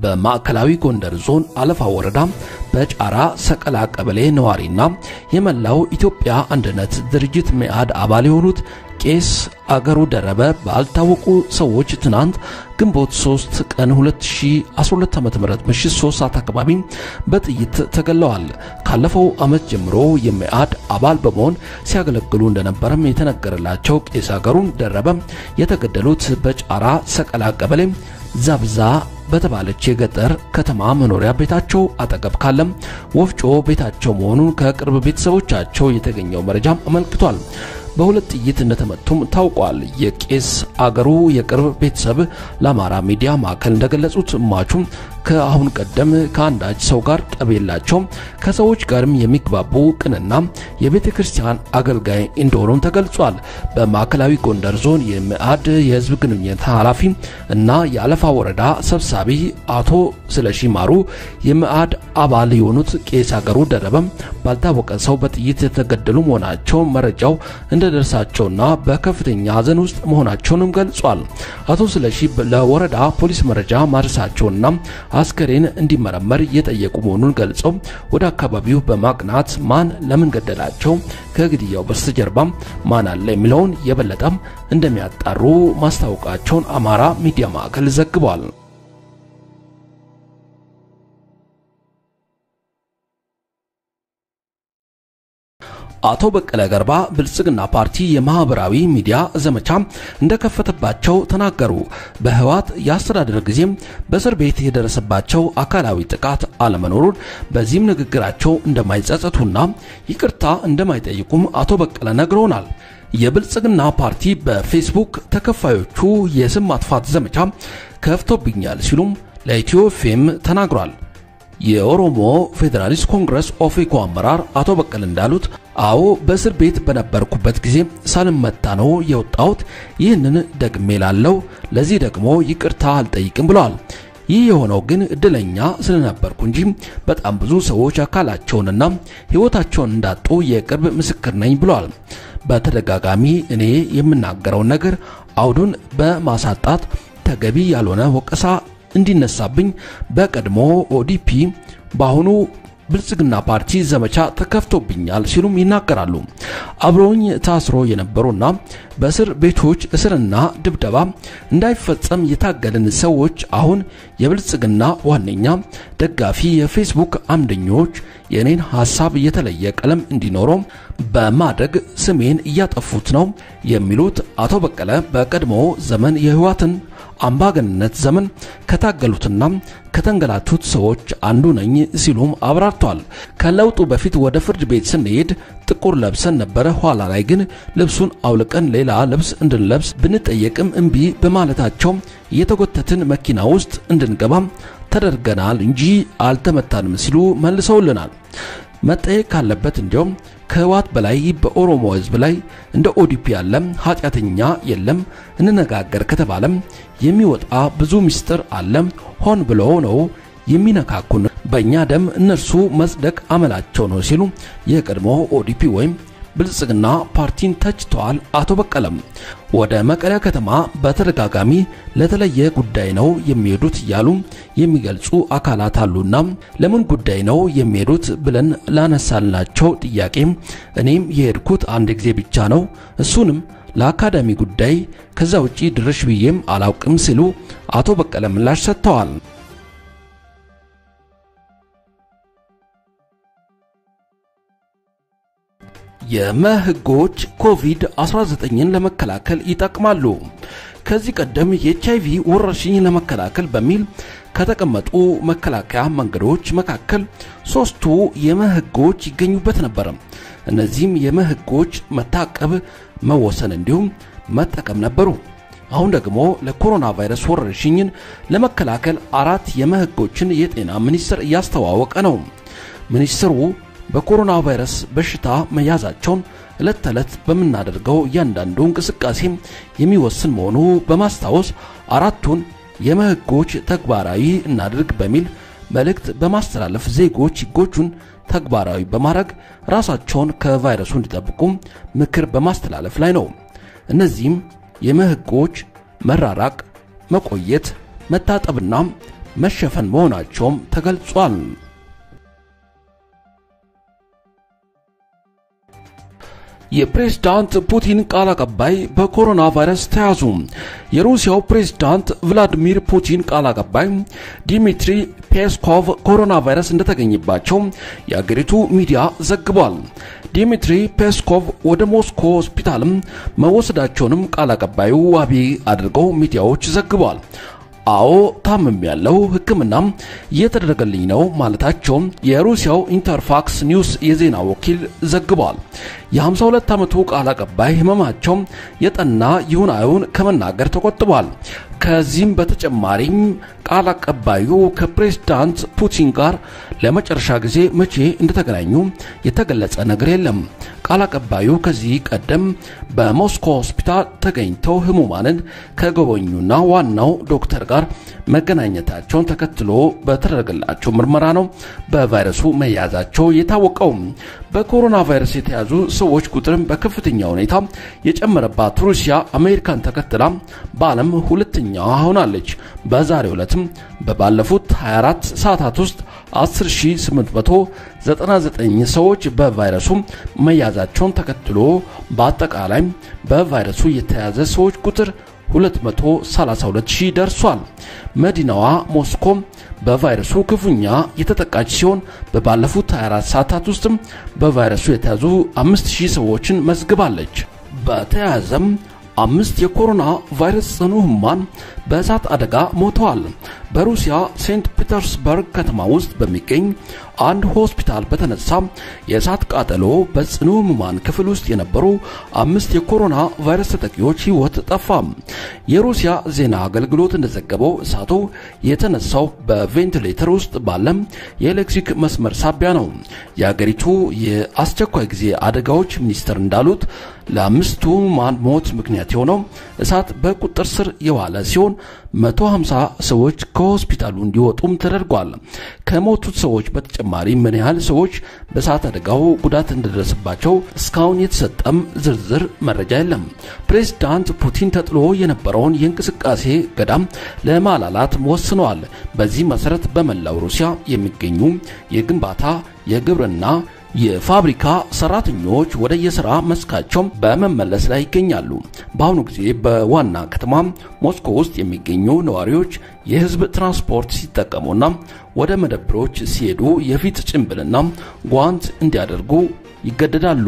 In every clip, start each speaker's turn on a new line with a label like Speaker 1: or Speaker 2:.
Speaker 1: በማዕከላዊ ጎንደር ዞን አለፋ ወረዳ በጫራ ሰቀላ ቀበሌ ነዋሪና የመላው ኢትዮጵያ አንድነት ድርጅት መኢአድ አባል የሆኑት ቄስ አገሩ ደረበ ባልታወቁ ሰዎች ትናንት ግንቦት 3 ቀን 2012 ዓ.ም ምሽት 3 ሰዓት አካባቢ በጥይት ተገለዋል። ካለፈው ዓመት ጀምሮ የመኢአድ አባል በመሆን ሲያገለግሉ እንደነበረም የተነገረላቸው ቄስ አገሩ ደረበ የተገደሉት በጫራ ሰቀላ ቀበሌ ዛብዛ በተባለች የገጠር ከተማ መኖሪያ ቤታቸው አጠገብ ካለም ወፍጮ ቤታቸው መሆኑን ከቅርብ ቤተሰቦቻቸው የተገኘው መረጃ አመልክቷል። በሁለት ጥይት እንደተመቱም ታውቋል። የቄስ አገሩ የቅርብ ቤተሰብ ለአማራ ሚዲያ ማዕከል እንደገለጹት እማቹም ከአሁን ቀደም ከአንዳች ሰው ጋር ጠብ የላቸውም፣ ከሰዎች ጋርም የሚግባቡ ቅንና የቤተ ክርስቲያን አገልጋይ እንደሆኑም ተገልጿል። በማዕከላዊ ጎንደር ዞን የመኢአድ የህዝብ ግንኙነት ኃላፊ እና የአለፋ ወረዳ ሰብሳቢ አቶ ስለሺ ማሩ የመኢአድ አባል የሆኑት ቄስ አገሩ ደረበም ባልታወቀ ሰው በጥይት የተገደሉ መሆናቸው መረጃው እንደደረሳቸውና በከፍተኛ ሐዘን ውስጥ መሆናቸውንም ገልጿል። አቶ ስለሺ ለወረዳ ፖሊስ መረጃ ማድረሳቸውና አስከሬን እንዲመረመር እየጠየቁ መሆኑን ገልጸው ወደ አካባቢው በማቅናት ማን ለምን ገደላቸው፣ ከግድያው በስተጀርባ ማን አለ የሚለውን የበለጠም እንደሚያጣሩ ማስታወቃቸውን አማራ ሚዲያ ማዕከል ዘግቧል። አቶ በቀለ ገርባ ብልጽግና ፓርቲ የማህበራዊ ሚዲያ ዘመቻ እንደከፈተባቸው ተናገሩ። በህወሓት የአስተዳደር ጊዜም በእስር ቤት የደረሰባቸው አካላዊ ጥቃት አለመኖሩን በዚህም ንግግራቸው እንደማይጸጸቱና ይቅርታ እንደማይጠይቁም አቶ በቀለ ነግረውናል። የብልጽግና ፓርቲ በፌስቡክ ተከፋዮቹ የስም ማጥፋት ዘመቻ ከፍቶብኛል ሲሉም ለኢትዮ ኤፍኤም ተናግሯል። የኦሮሞ ፌዴራሊስት ኮንግረስ ኦፌኮ አመራር አቶ በቀለ እንዳሉት አዎ በእስር ቤት በነበርኩበት ጊዜ ሳልመታ ነው የወጣሁት። ይህንን ደግሜ ላለው ለዚህ ደግሞ ይቅርታ አልጠይቅም ብለዋል። ይህ የሆነው ግን እድለኛ ስለነበርኩ እንጂ በጣም ብዙ ሰዎች አካላቸውንና ሕይወታቸውን እንዳጡ የቅርብ ምስክር ነኝ ብለዋል። በተደጋጋሚ እኔ የምናገረውን ነገር አውዱን በማሳጣት ተገቢ ያልሆነ ወቀሳ እንዲነሳብኝ በቀድሞ ኦዲፒ በአሁኑ ብልጽግና ፓርቲ ዘመቻ ተከፍቶብኛል ሲሉም ይናገራሉ። አብረውኝ ታስሮ የነበሩና በእስር ቤቶች እስርና ድብደባ እንዳይፈጸም የታገልን ሰዎች አሁን የብልጽግና ዋነኛ ደጋፊ የፌስቡክ አምደኞች የእኔን ሀሳብ የተለየ ቀለም እንዲኖረው በማድረግ ስሜን እያጠፉት ነው የሚሉት አቶ በቀለ በቀድሞ ዘመን የህወሓትን አምባገንነት ዘመን ከታገሉትና ከተንገላቱት ሰዎች አንዱ ነኝ ሲሉም አብራርተዋል። ከለውጡ በፊት ወደ ፍርድ ቤት ስንሄድ ጥቁር ለብሰን ነበረ። ኋላ ላይ ግን ልብሱን አውልቀን ሌላ ልብስ እንድንለብስ ብንጠየቅም እምቢ በማለታቸው እየተጎተትን መኪና ውስጥ እንድንገባም ተደርገናል እንጂ አልተመታንም ሲሉ መልሰውልናል። መጠየቅ ካለበት እንዲሁም ከህወሓት በላይ በኦሮሞ ህዝብ ላይ እንደ ኦዲፒ ያለ ኃጢአተኛ የለም። እንነጋገር ከተባለም የሚወጣ ብዙ ምስጢር አለ። ሆን ብሎ ነው የሚነካኩን። በእኛ ደም እነርሱ መጽደቅ አመላቸው ነው ሲሉ የቀድሞ ኦዲፒ ወይም ብልጽግና ፓርቲን ተችተዋል። አቶ በቀለም ወደ መቀለ ከተማ በተደጋጋሚ ለተለየ ጉዳይ ነው የሚሄዱት እያሉ የሚገልጹ አካላት አሉና ለምን ጉዳይ ነው የሚሄዱት ብለን ላነሳልናቸው ጥያቄ እኔም የሄድኩት አንድ ጊዜ ብቻ ነው፣ እሱንም ለአካዳሚ ጉዳይ፣ ከዛ ውጪ ድርሽ ብዬም አላውቅም ሲሉ አቶ በቀለ ምላሽ ሰጥተዋል። የመህጎች ኮቪድ-19ን ለመከላከል ይጠቅማሉ። ከዚህ ቀደም የኤችአይቪ ወረርሽኝ ለመከላከል በሚል ከተቀመጡ መከላከያ መንገዶች መካከል ሶስቱ የመህጎች ይገኙበት ነበር። እነዚህም የመህጎች መታቀብ፣ መወሰን እንዲሁም መጠቀም ነበሩ። አሁን ደግሞ ለኮሮና ቫይረስ ወረርሽኝን ለመከላከል አራት የመህጎችን የጤና ሚኒስቴር እያስተዋወቀ ነው። ሚኒስትሩ በኮሮና ቫይረስ በሽታ መያዛቸውን ዕለት ተዕለት በምናደርገው እያንዳንዱ እንቅስቃሴ የሚወስን መሆኑ በማስታወስ አራቱን የመህጎች ተግባራዊ እናድርግ በሚል መልእክት በማስተላለፍ ዜጎች ህጎቹን ተግባራዊ በማድረግ ራሳቸውን ከቫይረሱ እንዲጠብቁ ምክር በማስተላለፍ ላይ ነው። እነዚህም የመህጎች መራራቅ፣ መቆየት፣ መታጠብና መሸፈን መሆናቸውም ተገልጿል። የፕሬዝዳንት ፑቲን ቃል አቀባይ በኮሮና ቫይረስ ተያዙ። የሩሲያው ፕሬዝዳንት ቭላዲሚር ፑቲን ቃል አቀባይ ዲሚትሪ ፔስኮቭ ኮሮና ቫይረስ እንደተገኘባቸው የአገሪቱ ሚዲያ ዘግቧል። ዲሚትሪ ፔስኮቭ ወደ ሞስኮ ሆስፒታልም መወሰዳቸውንም ቃል አቀባዩ ዋቢ አድርገው ሚዲያዎች ዘግቧል። አዎ ታምም ያለው ሕክምናም እየተደረገልኝ ነው ማለታቸውም የሩሲያው ኢንተርፋክስ ኒውስ የዜና ወኪል ዘግቧል። የ52 ዓመቱ ቃል አቀባይ ህመማቸው የጠና ይሁን አይሁን ከመናገር ተቆጥቧል። ከዚህም በተጨማሪም ቃል አቀባዩ ከፕሬዝዳንት ፑቲን ጋር ለመጨረሻ ጊዜ መቼ እንደተገናኙ የተገለጸ ነገር የለም። ቃል አቀባዩ ከዚህ ቀደም በሞስኮ ሆስፒታል ተገኝተው ህሙማንን ከጎበኙና ዋናው ዶክተር ጋር መገናኘታቸውን ተከትሎ በተደረገላቸው ምርመራ ነው በቫይረሱ መያዛቸው የታወቀው። በኮሮና ቫይረስ የተያዙ ሰዎች ቁጥርም በከፍተኛ ሁኔታ የጨመረባት ሩሲያ አሜሪካን ተከትላ በዓለም ሁለተኛዋ ሆናለች። በዛሬው ዕለትም በባለፉት 24 ሰዓታት ውስጥ 10899 ሰዎች በቫይረሱ መያዛቸውን ተከትሎ በአጠቃላይ በቫይረሱ የተያዘ ሰዎች ቁጥር 232000 ደርሷል። መዲናዋ ሞስኮ በቫይረሱ ክፉኛ የተጠቃች ሲሆን በባለፉት 24 ሰዓታት ውስጥም በቫይረሱ የተያዙ 5000 ሰዎችን መዝግባለች። በተያያዘም አምስት የኮሮና ቫይረስ ጽኑ ህሙማን በእሳት አደጋ ሞተዋል። በሩሲያ ሴንት ፒተርስበርግ ከተማ ውስጥ በሚገኝ አንድ ሆስፒታል በተነሳ የእሳት ቃጠሎ በጽኑ ህሙማን ክፍል ውስጥ የነበሩ አምስት የኮሮና ቫይረስ ተጠቂዎች ህይወት ጠፋ። የሩሲያ ዜና አገልግሎት እንደዘገበው እሳቱ የተነሳው በቬንቲሌተር ውስጥ ባለም የኤሌክትሪክ መስመር ሳቢያ ነው። የአገሪቱ የአስቸኳይ ጊዜ አደጋዎች ሚኒስቴር እንዳሉት ለአምስቱ ህሙማን ሞት ምክንያት የሆነው እሳት በቁጥጥር ስር የዋለ ሲሆን 150 ሰዎች ከሆስፒታሉ እንዲወጡም ተደርጓል። ከሞቱት ሰዎች በተጨማሪ ምን ያህል ሰዎች በእሳት አደጋው ጉዳት እንደደረሰባቸው እስካሁን የተሰጠም ዝርዝር መረጃ የለም። ፕሬዝዳንት ፑቲን ተጥሎ የነበረውን የእንቅስቃሴ ገዳም ለማላላት ወስነዋል። በዚህ መሰረት በመላው ሩሲያ የሚገኙ የግንባታ፣ የግብርና የፋብሪካ ሰራተኞች ወደ የሥራ መስካቸው በመመለስ ላይ ይገኛሉ። በአሁኑ ጊዜ በዋና ከተማ ሞስኮ ውስጥ የሚገኙ ነዋሪዎች የህዝብ ትራንስፖርት ሲጠቀሙና ወደ መደብሮች ሲሄዱ የፊት ጭንብልና ጓንት እንዲያደርጉ ይገደዳሉ።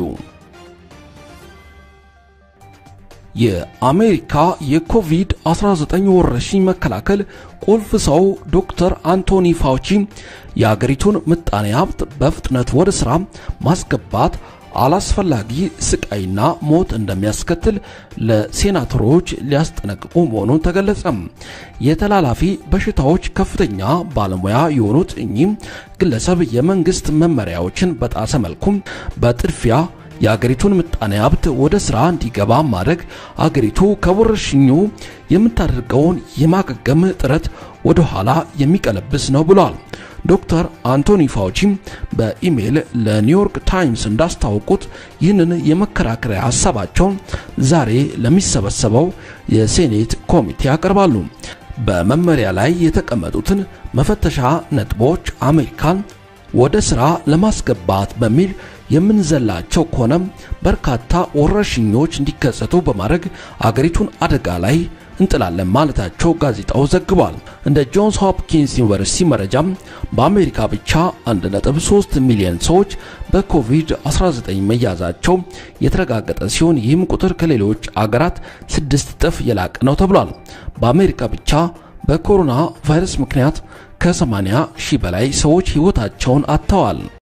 Speaker 1: የአሜሪካ የኮቪድ-19 ወረርሽኝ መከላከል ቁልፍ ሰው ዶክተር አንቶኒ ፋውቺ የአገሪቱን ምጣኔ ሀብት በፍጥነት ወደ ሥራ ማስገባት አላስፈላጊ ስቃይና ሞት እንደሚያስከትል ለሴናተሮች ሊያስጠነቅቁ መሆኑን ተገለጸ። የተላላፊ በሽታዎች ከፍተኛ ባለሙያ የሆኑት እኚህ ግለሰብ የመንግስት መመሪያዎችን በጣሰ መልኩም በጥድፊያ የአገሪቱን ምጣኔ ሀብት ወደ ስራ እንዲገባ ማድረግ አገሪቱ ከወረርሽኙ የምታደርገውን የማገገም ጥረት ወደ ኋላ የሚቀለብስ ነው ብሏል። ዶክተር አንቶኒ ፋውቺ በኢሜይል ለኒውዮርክ ታይምስ እንዳስታወቁት ይህንን የመከራከሪያ ሀሳባቸውን ዛሬ ለሚሰበሰበው የሴኔት ኮሚቴ ያቀርባሉ። በመመሪያ ላይ የተቀመጡትን መፈተሻ ነጥቦች አሜሪካን ወደ ስራ ለማስገባት በሚል የምንዘላቸው ከሆነ በርካታ ወረርሽኞች እንዲከሰቱ በማድረግ አገሪቱን አደጋ ላይ እንጥላለን ማለታቸው ጋዜጣው ዘግቧል። እንደ ጆንስ ሆፕኪንስ ዩኒቨርሲቲ መረጃም በአሜሪካ ብቻ 1.3 ሚሊዮን ሰዎች በኮቪድ-19 መያዛቸው የተረጋገጠ ሲሆን ይህም ቁጥር ከሌሎች አገራት ስድስት እጥፍ የላቀ ነው ተብሏል። በአሜሪካ ብቻ በኮሮና ቫይረስ ምክንያት ከ80 ሺህ በላይ ሰዎች ሕይወታቸውን አጥተዋል።